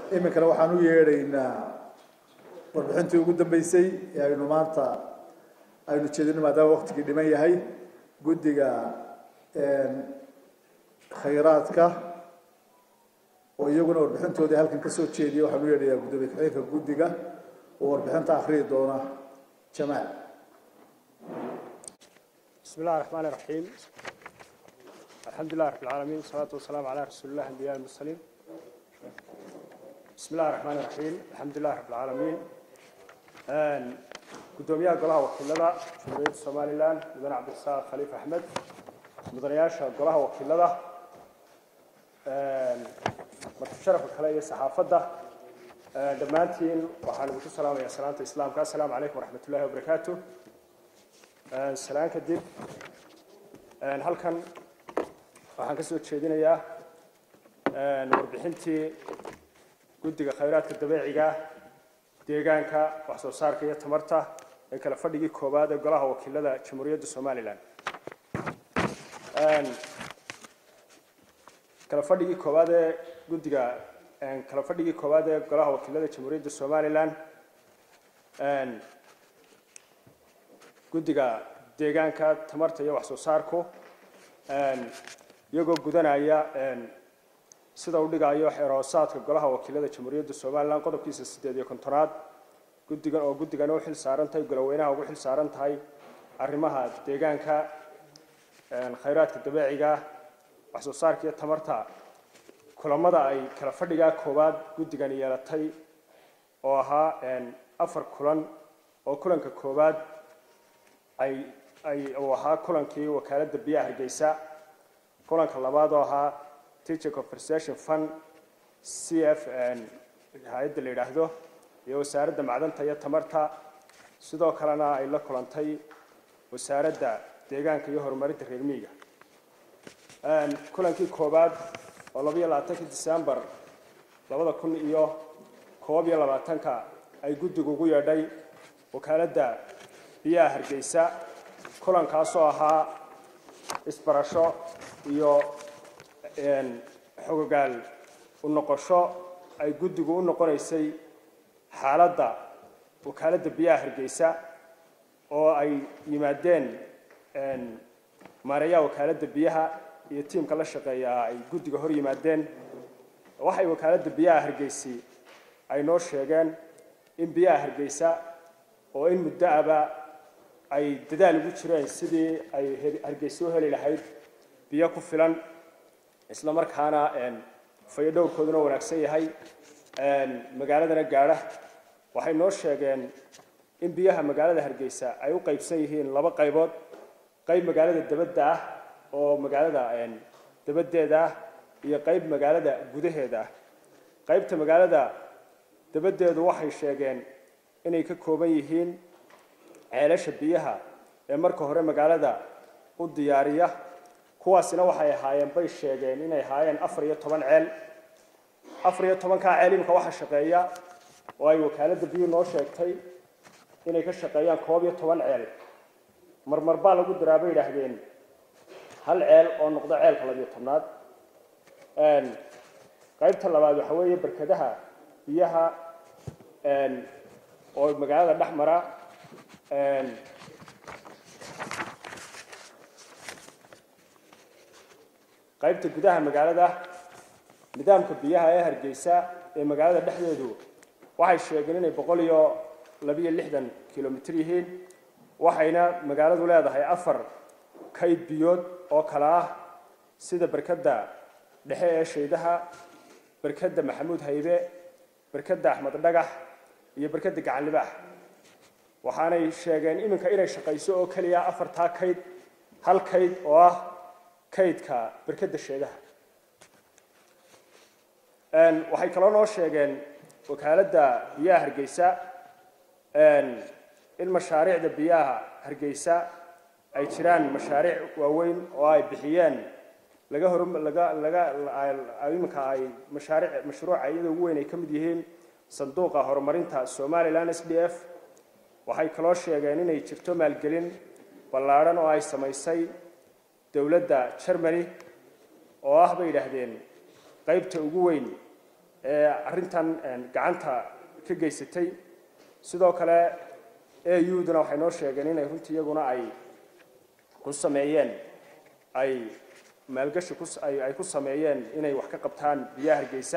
iminkana waxaan u yeedhaynaa warbixintii ugu dambeysay ee aynu maanta aynu jeedino maadaama waktigii dhiman yahay guddiga khayraadka oo iyaguna warbixintoodii halkan kasoo jeediya waxaan u yeedhayaa guddoomiye ku-xigeenka guddiga oo warbixinta akhriyi doona jamaal بسم الله الرحمن الرحيم الحمد لله رب العالمين والصلاة والسلام على رسول الله الأنبياء المرسلين بسم الله الرحمن الرحيم الحمد لله رب العالمين قدوميها قلها وكيلة جمهورية سومالي لان مدن عبد الساق خليفة أحمد مدنياشا قلها وكيلة متشرف الخلايا الصحافة دمانتين وحان بكو السلام يا سلامة الإسلام السلام عليكم ورحمة الله وبركاته salaan kadib halkan waxaan ka soo jeedinayaa warbixintii guddiga khayraadka dabeeciga deegaanka wax soo saarka iyo tamarta ee kala fadhigii koowaad ee golaha wakiilada jamhuuriyadda somalilan kala fadhigii koowaad ee guddiga kala fadhigii koowaad ee golaha wakiilada jamhuuriyadda somalilan guddiga deegaanka tamarta iyo wax soo saarku iyagoo gudanaya sida uu dhigayo xeerhoosaadka golaha wakiilada jamhuuriyadda somalilan qodobkiisa siddeed iyo kontonaad guddigan oo guddigan u xil saaran tahay goloweynaha ugu xil saaran tahay arrimaha deegaanka khayraadka dabeeciga wax soo saarka iyo tamarta kulamada ay kala fadhigaa koowaad guddigan yeelatay oo ahaa afar kulan oo kulanka koowaad ay ay uu ahaa kulankii wakaaladda biyaha hargeysa kulanka labaad oo ahaa teacher conversation fund c f hay-adda la yidhaahdo iyo wasaaradda macdanta iyo tamarta sidoo kalena ay la kulantay wasaaradda deegaanka iyo horumarinta reer miyiga kulankii koowaad oo labayo labaatankii december labada kun iyo koob iyo labaatanka ay guddigu ugu yeedhay wakaaladda biyaha hargeysa kulankaasoo ahaa isbarasho iyo xogogaal u noqosho ay guddigu u noqonaysay xaaladda wakaaladda biyaha hargeysa oo ay yimaadeen maareeyaha wakaaladda biyaha iyo tiimka la shaqeeya ay guddiga hor yimaadeen waxay wakaaladda biyaha hargeysi ay noo sheegeen in biyaha hargeysa oo in muddo aba ay dadaal ugu jireen sidii ay hargeysa u heli lahayd biyo ku filan isla markaana fayo dhowrkooduna wanaagsan yahay magaaladana gaadha waxay noo sheegeen in biyaha magaalada hargeysa ay u qaybsan yihiin laba qaybood qayb magaalada dabadda ah oo magaalada dabaddeeda ah iyo qayb magaalada gudaheeda ah qaybta magaalada dabaddeedu waxay sheegeen inay ka kooban yihiin ceelasha biyaha ee marka hore magaalada u diyaariya kuwaasina waxay ahaayeen bay sheegeen inay ahaayeen afar iyo toban ceel afar iyo tobankaa ceel imika waxaa shaqeeya oo ay wakaaladda biyuhu noo sheegtay inay ka shaqeeyaan koob iyo toban ceel marmar baa lagu daraa bay yidhaahdeen hal ceel oo noqdo ceelka labiyo tobnaad qaybta labaad waxa weeye barkadaha biyaha oo magaalada dhex mara qaybta gudaha magaalada nidaamka biyaha ee hargeysa ee magaalada dhexdeedu waxay sheegeen inay boqol iyo labiyo lixdan kilomitr yihiin waxayna magaaladu leedahay afar kayd biyood oo kale ah sida berkadda dhexe ee shaydaha berkadda maxamuud haybe berkadda axmed dhagax iyo berkadda gacan libaax waxaanay sheegeen iminka inay shaqayso oo keliya afartaa kayd hal kayd oo ah kaydka berkadda sheedaha waxay kaloo noo sheegeen wakaaladda biyaha hargeysa in mashaariicda biyaha hargeysa ay jiraan mashaariic waaweyn oo ay bixiyeen laga hor laga laga iminka ay mashaariic mashruuca iyada ugu weyn ay ka mid yihiin sanduuqa horumarinta somaliland s d f waxay kaloo sheegeen inay jirto maalgelin ballaadhan oo ay samaysay dowladda germany oo ah bay yidhaahdeen qaybta ugu weyn ee arrintan gacanta ka geysatay sidoo kale auduna waxay noo sheegeen inay runtii iyaguna ay ku sameeyeen ay maalgashi ay ku sameeyeen inay wax ka qabtaan biyaha hargeysa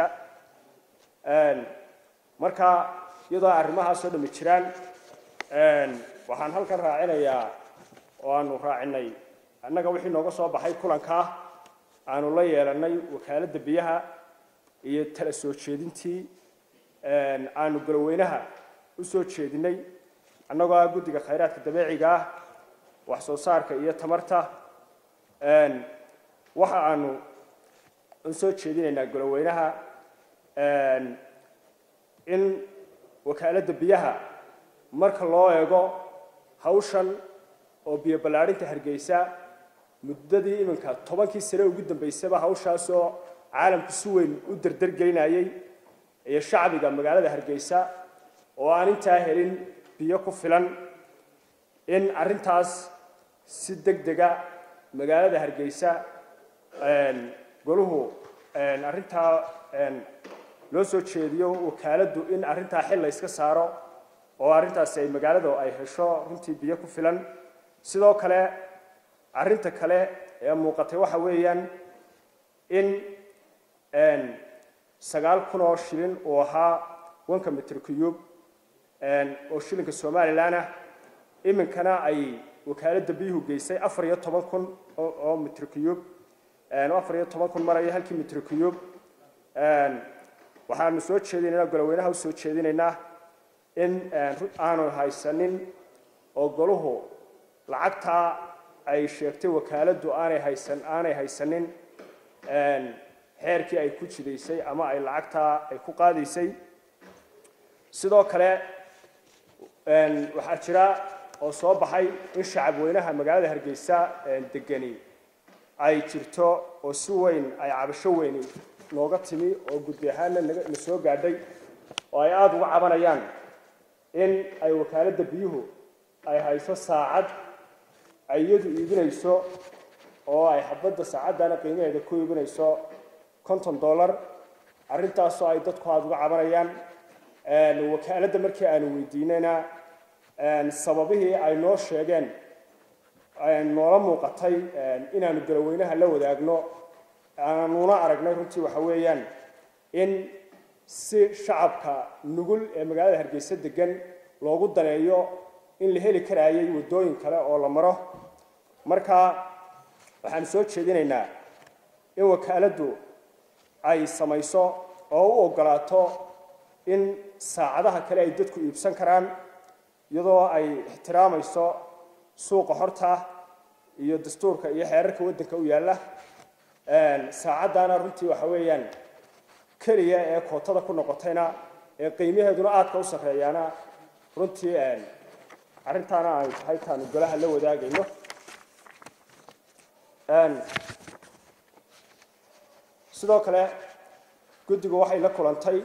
marka iyadoo arrimahaasoo dhami jiraan waxaan halkan raacinayaa oo aanu raacinay annaga wixii nooga soo baxay kulankaa aanu la yeelanay wakaaladda biyaha iyo tala soo jeedintii aanu galoweynaha u soo jeedinay annagoo ah guddiga khayraadka dabeeciga ah wax soo saarka iyo tamarta waxa aanu u soo jeedinaynaa galoweynaha in wakaaladda biyaha marka loo eego hawshan oo biyo ballaadhinta hargeysa muddadii iminka tobankii sane ugu dambaysaba hawshaasoo caalamku si weyn u derdergelinayay iyo shacbiga magaalada hargeysa oo aan intaa helin biyo ku filan in arrintaas si deg dega magaalada hargeysa goluhu arrintaa loo soo jeediyo wakaaladdu in arrintaa xil la yska saaro oo arrintaasi ay magaalada ay hesho runtii biyo ku filan sidoo kale arrinta kale ee muuqatay waxa weeyaan in sagaal kun oo shilin uu ahaa wanka mitr cube oo shilinka somalilan ah iminkana ay wakaaladda biyuhu geysay afar iyo toban kun oo mitr cube afar iyo toban kun maraya halkii mitr cube waxaanu soo jeedinaynaa goloweynaha usoo jeedinaynaa in aanu haysanin oo goluhu lacagtaa ay sheegtay wakaaladdu aanay haysan aanay haysanin xeerkii ay ku jidaysay ama ay lacagtaa ay ku qaadaysay sidoo kale waxaa jira oo soo baxay in shacab weynaha magaalada hargeysa degani ay jirto oo si weyn ay cabasho weyni nooga timi oo guddi ahaanna na soo gaadhay oo ay aada uga cabanayaan in ay wakaaladda biyuhu ay hayso saacad ay iyadu iibinayso oo ay xabadda saacaddana qiimaheeda ku iibinayso konton dollar arrintaasoo ay dadku aada uga cabanayaan wakaaladda markii aanu weydiinayna sababihii ay noo sheegeen noola muuqatay inaanu galoweynaha la wadaagno aanuna aragnay runtii waxa weeyaan in si shacabka nugul ee magaalada hargeysa degan loogu daneeyo in la heli karaayay waddooyin kale oo la maro marka waxaanu soo jeedinaynaa in wakaaladdu ay samayso oo u ogolaato in saacadaha kale ay dadku iibsan karaan iyadoo ay ixtiraamayso suuqa horta iyo dastuurka iyo xeerarka waddanka u yaalla saacaddaana runtii waxa weeyaan keliya ee kootada ku noqotayna ee qiimaheeduna aadka u sarreeyaana runtii arrintaana ay tahay taanu golaha la wadaagayno sidoo kale guddigu waxay la kulantay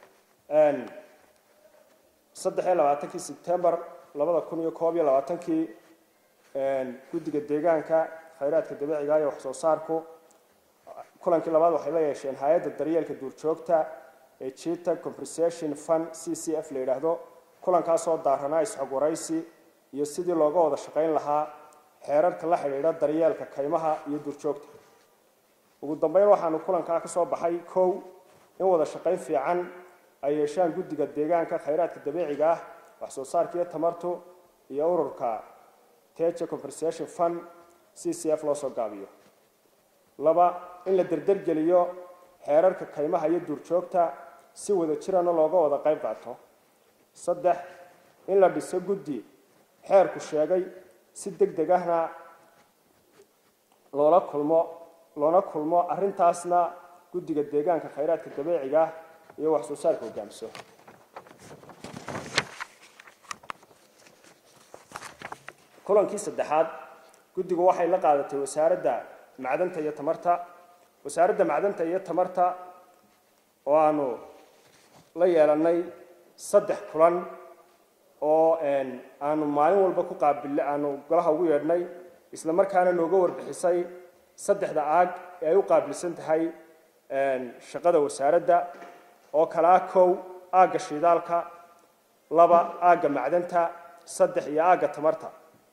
saddex iyo labaatankii sebtembar labada kun iyo koob iyo labaatankii guddiga deegaanka khayraadka dabiiciga iyo waxsoo saarku kulankii labaad waxay la yeesheen hay-adda daryeelka duurjoogta ee jita compensation fund c c f la yidhaahdo kulankaasoo daaranaa isxog waraysi iyo sidii looga wada shaqayn lahaa xeerarka la xidhiidha daryeelka kaymaha iyo duurjoogta ugu dambeyn waxaanu kulankaa ka soo baxay kow in wada shaqayn fiican ay yeeshaan guddiga deegaanka khayraadka dabiiciga ah waxsoo saarka iyo tamartu iyo ururka teja compensation fund c c f loo soo gaabiyo laba in la derdergeliyo xeerarka kaymaha iyo duurjoogta si wada jirana looga wada qayb qaato saddex in la dhiso guddi xeerku sheegay si deg deg ahna loola kulmo loona kulmo arrintaasna guddiga deegaanka khayraadka dabiiciga ah iyo wax soo saarka hogaamiso kulankii saddexaad guddigu waxay la qaadatay wasaaradda macdanta iyo tamarta wasaaradda macdanta iyo tamarta oo aanu la yeelanay saddex kulan oo aanu maalin walba ku qaabil aanu golaha ugu yeedhnay isla markaana nooga warbixisay saddexda aag ee ay u qaabilsan tahay shaqada wasaaradda oo kalaa kow aagga shidaalka laba aagga macdanta saddex iyo aagga tamarta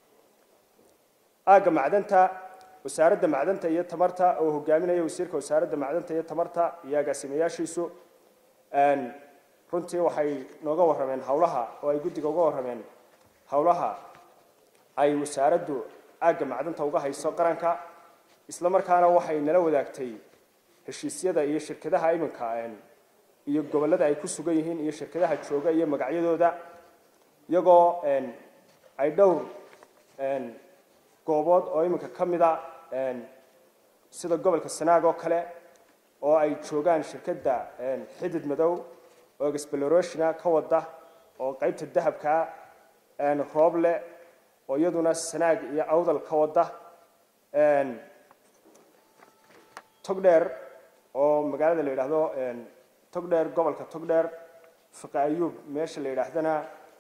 aagga macdanta wasaaradda macdanta iyo tamarta oo hogaaminaya wasiirka wasaaradda macdanta iyo tamarta iyo agaasimayaashiisu runtii waxay nooga warrameen howlaha oo ay guddiga uga warrameen howlaha ay wasaaraddu aagga macdanta uga hayso qaranka isla markaana waxay nala wadaagtay heshiisyada iyo shirkadaha iminka iyo gobollada ay ku sugan yihiin iyo shirkadaha jooga iyo magacyadooda iyagoo ay dhowr goobood oo iminka ka mida sida gobolka sanaag oo kale oo ay joogaan shirkadda xidid madow oo explorationa ka wada oo qaybta dahabkaa rooble oo iyaduna sanaag iyo awdal ka wada togdheer oo magaalada la yidhaahdo togdheer gobolka togdheer fiqi ayuub meesha la yidhaahdana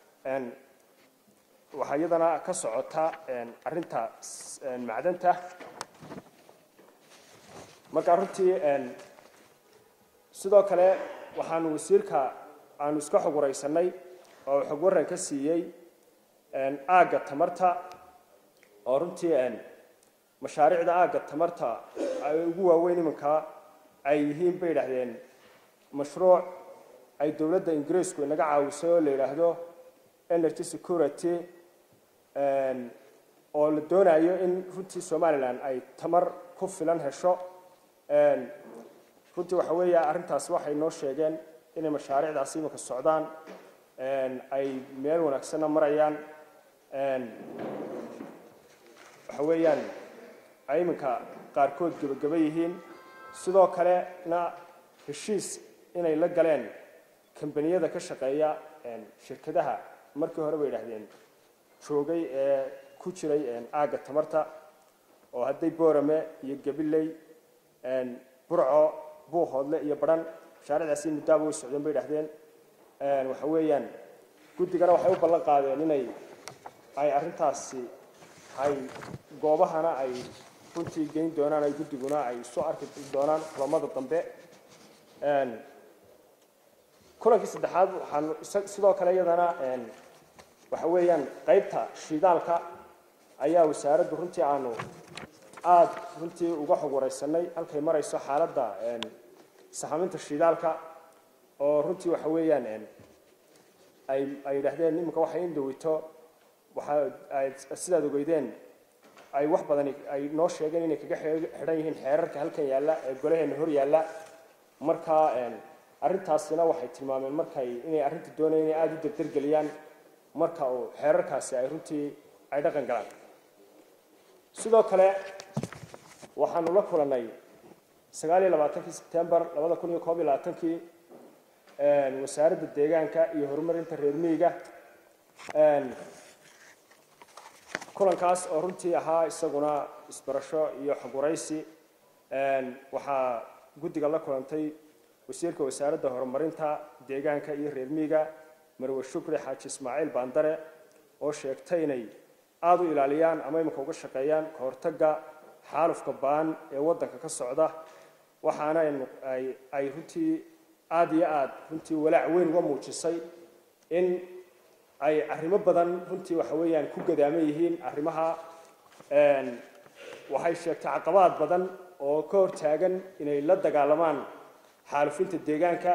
waxaa iyadana ka socota arrinta macdanta marka runtii sidoo kale waxaanu wasiirka aanu iska xog waraysanay oo xog waran ka siiyey aagga tamarta oo runtii mashaariicda aagga tamarta ay ugu waaweyn iminka ay yihiin bay yidhaahdeen mashruuc ay dowladda ingiriisku inaga caawisay oo la yidhaahdo energy security oo la doonayo in runtii somalilan ay tamar ku filan hesho runtii waxa weeye arrintaasi waxay noo sheegeen inay mashaariicdaasi iminka socdaan ay meel wanaagsanna marayaan waxa weeyaan ay iminka qaarkood gebageba yihiin sidoo kalena heshiis inay la galeen kambaniyada ka shaqeeya shirkadaha markii hore bay yidhaahdeen joogay ee ku jiray aagga tamarta oo hadday boorame iyo gabiley burco buuhoodle iyo badhan mashaariicdaasi muddaaba way socdeen bay yidhahdeen waxa weeyaan guddigana waxay u ballan qaadeen inay ay arrintaasi ay goobahana ay runtii geyn doonaan ay guddiguna ay isu arki doonaan kulamada dambe kulankii saddexaad waxaan sidoo kale iyadana waxa weeyaan qaybta shidaalka ayaa wasaaraddu runtii aanu aada runtii uga xog waraysanay halkay marayso xaaladda sahaminta shidaalka oo runtii waxa weeyaan ay ay yidhaahdeen iminka waxay in dhawito waxa ay sidaad ogeydeen ay wax badani ay noo sheegeen inay kaga xidhan yihiin xeerarka halkan yaalla ee golaheena hor yaalla marka arrintaasina waxay tilmaameen markay inay arrinta doonayeen inay aada u dardargeliyaan marka uu xeerarkaasi ay runtii ay dhaqan galaan sidoo kale waxaanu la kulannay sagaal iyo labaatankii sebtembar labada kun iyo koob iyo labaatankii wasaaradda deegaanka iyo horumarinta reer miyiga kulankaas oo runtii ahaa isaguna isbarasho iyo xogwaraysi waxaa guddiga la kulantay wasiirka wasaaradda horumarinta deegaanka iyo reer miyiga marwe shukri xaaji ismaaciil baandare oo sheegtay inay aada u ilaaliyaan ama iminka uga shaqeeyaan ka hortagga xaalufka baan ee waddanka ka socda waxaana ay ay runtii aada iyo aada runtii walaac weyn uga muujisay in ay arrimo badan runtii waxa weeyaan ku gadaaman yihiin arrimaha waxay sheegtay caqabaad badan oo ka hor taagan inay la dagaalamaan xaalufinta deegaanka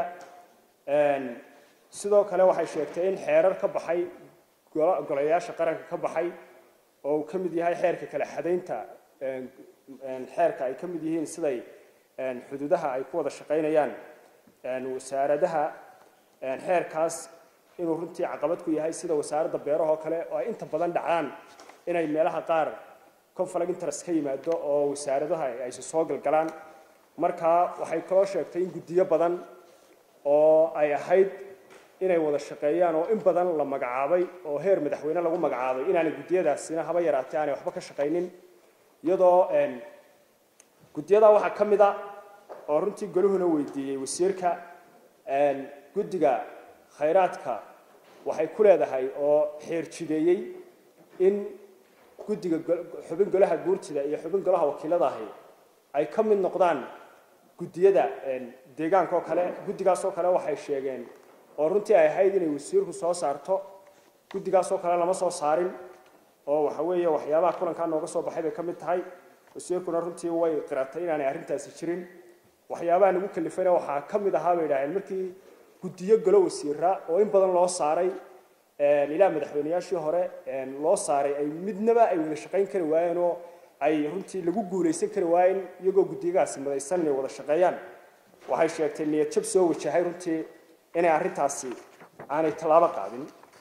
sidoo kale waxay sheegtay in xeerar ka baxay golayaasha qaranka ka baxay oo uu ka mid yahay xeerka kala xadaynta xeerka ay ka mid yihiin siday xuduudaha ay ku wada shaqaynayaan wasaaradaha xeerkaas inuu runtii caqabad ku yahay sida wasaaradda beerahoo kale oo ay inta badan dhacaan inay meelaha qaar conflict interest ka yimaado oo wasaaradaha ayse soo galgalaan markaa waxay kaloo sheegtay in guddiyo badan oo ay ahayd inay wada shaqeeyaan oo in badan la magacaabay oo heer madaxweyne lagu magacaabay inaanay guddiyadaasina haba yaraatee aanay waxba ka shaqaynin iyadoo guddiyada waxaa ka mid a oo runtii goluhuna weydiiyey wasiirka guddiga khayraadka waxay ku leedahay oo xeer jideeyey in guddiga xubin golaha guurtida iyo xubin golaha wakiilada ahi ay ka mid noqdaan guddiyada deegaanka oo kale guddigaas oo kale waxay sheegeen oo runtii ay ahayd inay wasiirku soo saarto guddigaas oo kale lama soo saarin oo waxa weeye waxyaabaha kulankaa nooga soo baxay bay ka mid tahay wasiirkuna runtii way qiratay inaanay arrintaasi jirin waxyaabaha nagu kalifayna waxaa ka mid ahaa bay idhaaheen markii guddiyo galo wasiira oo in badan loo saaray ilaa madaxweyneyaashii hore loo saaray ay midnaba ay wada shaqayn kari waayeen oo ay runtii lagu guulaysan kari waayeen iyagoo guddiyagaasi madaysan inay wada shaqeeyaan waxay sheegtay niyad jab soo wajahay runtii inay arrintaasi aanay tallaabo qaadin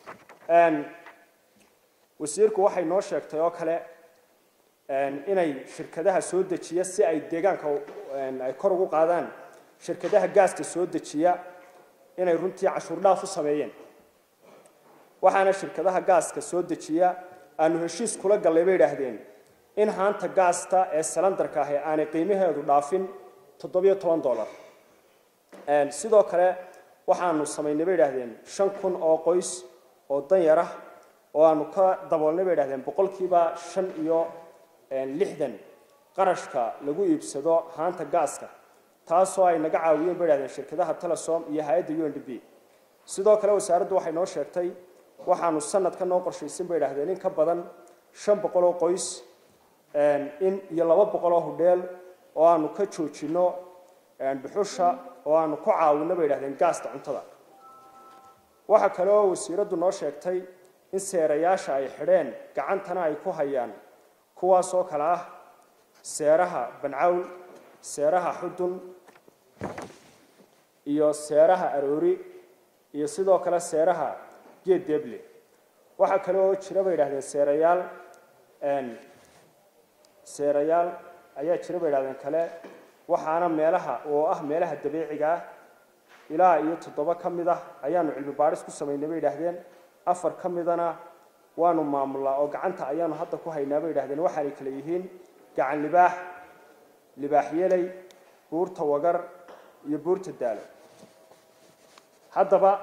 wasiirku waxay noo sheegtay oo kale inay shirkadaha soo dejiya si ay deegaanka ay kor ugu qaadaan shirkadaha gaasta soo dejiya inay runtii cashuur dhaaf u sameeyeen waxaana shirkadaha gaaska soo dejiya aanu heshiis kula gallay bay idhaahdeen in haanta gaasta ee salandarka ahi aanay qiimaheedu dhaafin toddobiyo toban dollar sidoo kale waxaanu samaynay bay idhahdeen shan kun oo qoys oo danyar ah oo aanu ka daboolnay bay idhahdeen boqolkiiba shan iyo lixdan qarashka lagu iibsado haanta gaaska taasoo ay naga caawiyeen bay idhahdeen shirkadaha telesom iyo hay-adda u n d b sidoo kale wasaaraddu waxay noo sheegtay waxaanu sanadka noo qorshaysan bay idhahdeen in ka badan shan boqol oo qoys in iyo laba boqol oo hudheel oo aanu ka joojinno dhuxusha oo aanu ku caawinno bay idhahdeen gaasta cuntada waxaa kale oo wasiiraddu noo sheegtay in seerayaasha ay xidheen gacantana ay ku hayaan kuwaas oo kale ah seeraha bancawl seeraha xudun iyo seeraha aroori iyo sidoo kale seeraha geed deble waxaa kale oo jira bay idhahdeen seerayaal seerayaal ayaa jira bay idhahdeen kale waxaana meelaha oo ah meelaha dabiiciga ah ilaa iyo toddoba ka mid ah ayaanu cilmi baadhis ku samaynay bay idhaahdeen afar ka midana waanu maamulnaa oo gacanta ayaanu hadda ku haynaa bay idhahdeen waxaanay kale yihiin gacan libaax libaax yelay buurta wagar iyo buurta daalo haddaba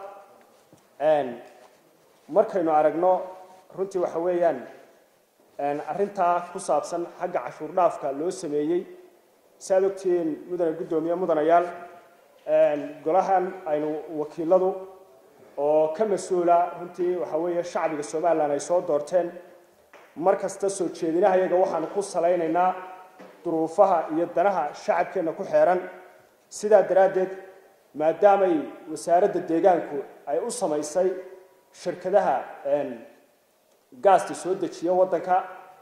markaynu aragno runtii waxa weeyaan arrintaa ku saabsan xagga cashuur dhaafka loo sameeyey saaad ogtihiin mudane guddoomiye mudanayaal golahan aynu wakiiladu oo ka mas-uula runtii waxa weeye shacbiga somalilan ay soo doorteen mar kasta soo jeedinaha iyaga waxaanu ku salaynaynaa duruufaha iyo danaha shacabkeenna ku xeeran sidaa daraaddeed maadaamay wasaaradda deegaanku ay u samaysay shirkadaha gaasta soo dejiya waddanka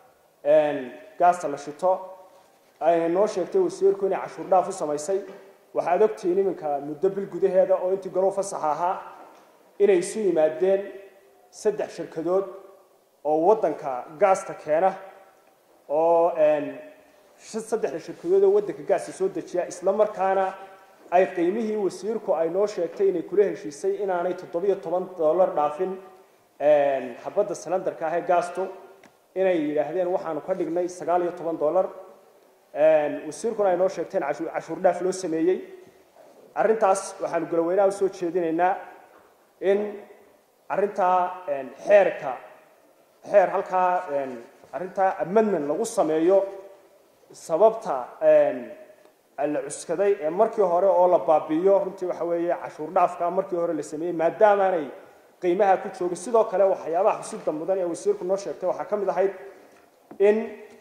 gaasta la shito ayna noo sheegtay wasiirku inay cashuur dhaaf u samaysay waxaad ogtihiin iminka muddo bil gudaheeda oo intii galow fasax ahaa inay isu yimaadeen saddex shirkadood oo waddanka gaasta keena oo saddexda shirkadood oo waddanka gaasta soo dejiya isla markaana ay qiimihii wasiirku ay noo sheegtay inay kula heshiisay inaanay toddobiyo toban dollar dhaafin xabadda salandarka ah ee gaastu inay yidhaahdeen waxaanu ka dhignay sagaal iyo toban dollar wasiirkuna ay noo sheegteen cashuur dhaaf loo sameeyey arrintaas waxaanu galaweynaha usoo jeedinaynaa in arrintaa xeerka xeer halkaa arrintaa amendment lagu sameeyo sababta la cuskaday ee markii hore oo la baabi'iyo runtii waxa weeye cashuur dhaafka markii hore la sameeyey maadaamaanay qiimaha ku joogin sidoo kale waxyaabaha xusida mudan ee wasiirku noo sheegtay waxaa ka mid ahayd in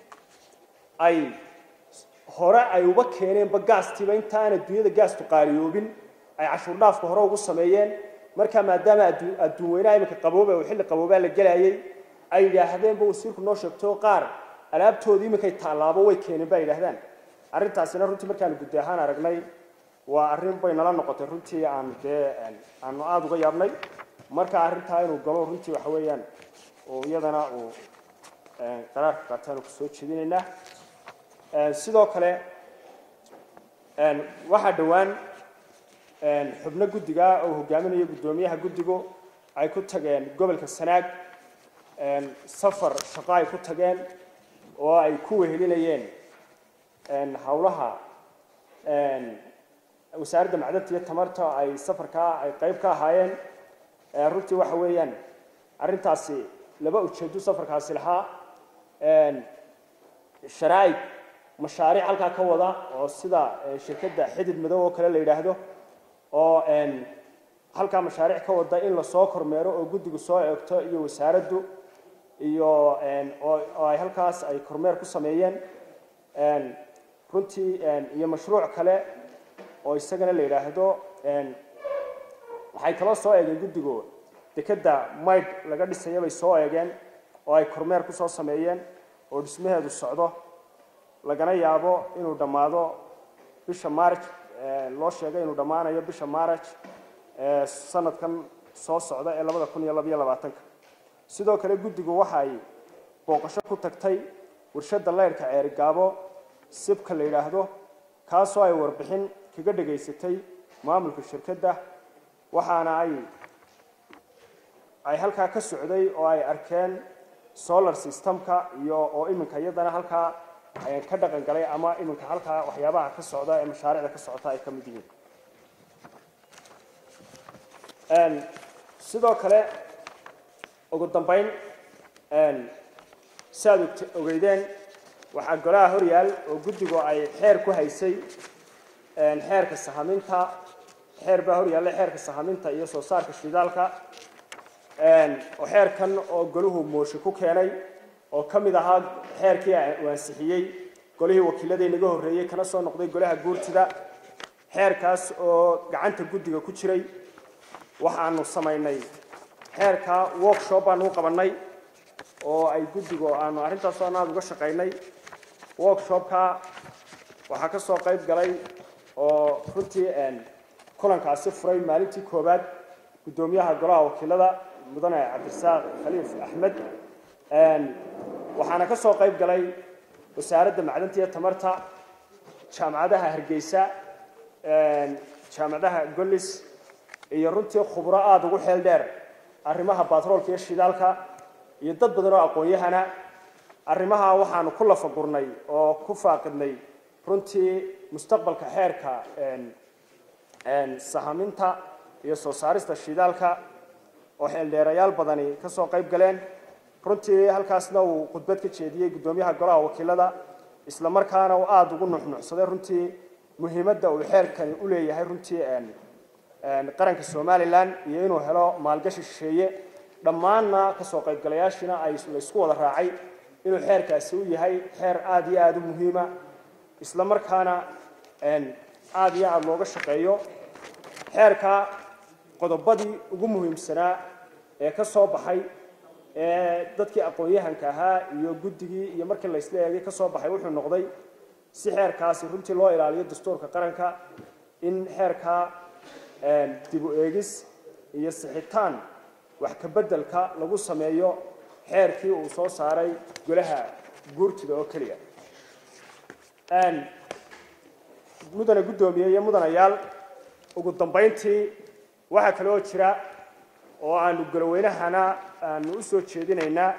ay hore ay uba keeneenba gaastiiba intaaan adduunyada gaastu qaaliyoobin ay cashuur dhaafka hore ugu sameeyeen markaa maadaama adduun weynaha iminka qabooba oo xilli qaboobaa la gelayay ay yidhaahdeenba wasiirku noo sheegtay oo qaar alaabtoodii iminkay taallaabo way keeneen ba yidhahdaan arrintaasina runtii markaanu guddi ahaan aragnay waa arrin bay nala noqotay runtii aan dee aanu aada uga yaabnay marka arrintaa inuu galo runtii waxa weeyaan oo iyadana uu qaraarka qaataanu ku soo jeedinaynaa sidoo kale waxaa dhowaan xubno guddiga oo hogaaminaya guddoomiyaha guddigu ay ku tageen gobolka sanaag safar shaqo ay ku tageen oo ay ku wehelinayeen howlaha wasaaradda macdanta iyo tamarta ay safarkaa ay qayb ka ahaayeen runtii waxa weeyaan arrintaasi laba ujeedo safarkaasi lahaa sharaa'ig mashaariic halkaa ka wada oo sida shirkadda xidid madow oo kale la yidhaahdo oo halkaa mashaariic ka wada in lasoo kormeero oo guddigu soo eegto iyo wasaaraddu iyo oo ay halkaas ay kormeer ku sameeyeen runtii iyo mashruuc kale oo isagana la yidhaahdo waxay kaloo soo eegeen guddigu dekedda mayd laga dhisaya bay soo eegeen oo ay kormeer ku soo sameeyeen oo dhismaheedu socdo lagana yaabo inuu dhammaado bisha marj loo sheegay inuu dhammaanayo bisha maraj sanadkan soo socda ee labada kun iyo labaiyo labaatanka sidoo kale guddigu waxa ay booqasho ku tagtay warshadda leyrhka ceerigaabo sibka la yidhaahdo kaasoo ay warbixin kaga dhegaysatay maamulka shirkadda waxaana ay ay halkaa ka socday oo ay arkeen solar systemka iyo oo iminka iyadana halkaa ka dhaqan galay ama iminka halkaa waxyaabaha ka socda ee mashaariicda ka socota ay ka mid yihiin sidoo kale ugu dambeyn si aad ogeydeen waxaa golaha horyaal oo guddigu ay xeer ku haysay xeerka sahaminta xeer baa horyaalla xeerka sahaminta iyo soo saarka shidaalka oo xeerkan oo golahu mooshe ku keenay oo ka mid ahaa xeerkii uu ansixiyey golihii wakiiladii naga horreeyey kana soo noqday golaha guurtida xeerkaas oo gacanta guddiga ku jiray waxaanu samaynay xeerka workshop baanu u qabannay oo ay guddigu aanu arrintaasoo anaad uga shaqaynay workshopka waxaa ka soo qayb galay oo runtii kulankaasi furay maalintii koowaad guddoomiyaha golaha wakiilada mudane cabdirasaaq khaliif axmed waxaana ka soo qayb galay wasaaradda macdanta iyo tamarta jaamacadaha hargeysa jaamacadaha gollis iyo runtii khubro aada ugu xeel dheer arrimaha batroolka iyo shidaalka iyo dad badan oo aqoon-yahana arrimaha waxaanu ku lafagurnay oo ku faaqidnay runtii mustaqbalka xeerka sahaminta iyo soo saarista shidaalka oo xeeldheerayaal badani ka soo qayb galeen runtii halkaasna uu khudbad ka jeediyey guddoomiyaha golaha wakiilada isla markaana uu aada ugu nuxnuxsaday runtii muhiimadda uu xeerkani u leeyahay runtii qaranka somalilan iyo inuu helo maalgashi shisheeye dhammaanna kasoo qaybgalayaashiina ay laysku wada raacay inuu xeerkaasi u yahay xeer aada iyo aada u muhiima isla markaana aada iyo aada looga shaqeeyo xeerka qodobadii ugu muhiimsanaa ee ka soo baxay ee dadkii aqoon-yahanka ahaa iyo guddigii iyo markii laysla eegay ka soo baxay wuxuu noqday si xeerkaasi runtii loo ilaaliyo dastuurka qaranka in xeerka dib u eegis iyo sixitaan wax ka beddelka lagu sameeyo xeerkii uu soo saaray golaha guurtida oo keliya mudane guddoomiye iyo mudanayaal ugu dambayntii waxaa kale oo jira oo aanu golaweynahana aanu u soo jeedinaynaa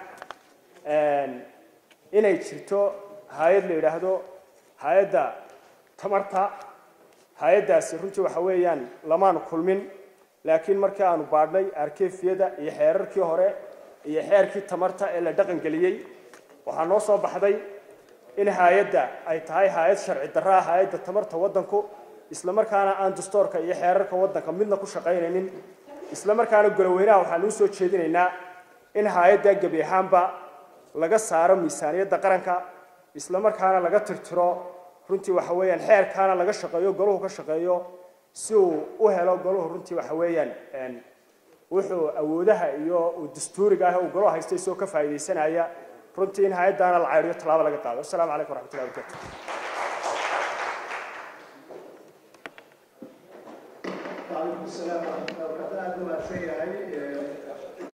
inay jirto hay-ad la yidhaahdo hay-adda tamarta hay-addaasi runtii waxa weeyaan lamaanu kulmin laakiin markii aanu baadhnay arkefiyada iyo xeerarkii hore iyo xeerkii tamarta ee la dhaqan geliyey waxaa noo soo baxday in hay-adda ay tahay hay-ad sharci darro ah hay-adda tamarta waddanku isla markaana aan dastoorka iyo xeerarka waddanka midna ku shaqaynaynin isla markaana goloweynaha waxaanu u soo jeedinaynaa in hay-adda gebi ahaanba laga saaro miisaaniyadda qaranka isla markaana laga tirtiro runtii waxa weeyaan xeerkaana laga shaqeeyo golahu ka shaqeeyo si uu u helo golahu runtii waxa weeyaan wuxuu awoodaha iyo dastuuriga ah uu golo haystay isagoo ka faa'iidaysanaya runtii in hay-addaana la cayriyo tallaabo laga qaado assalaamu calaykum waraxmatullahi wabarakatu وعليكم السلام ورحمة الله وبركاته. أهلا وسهلا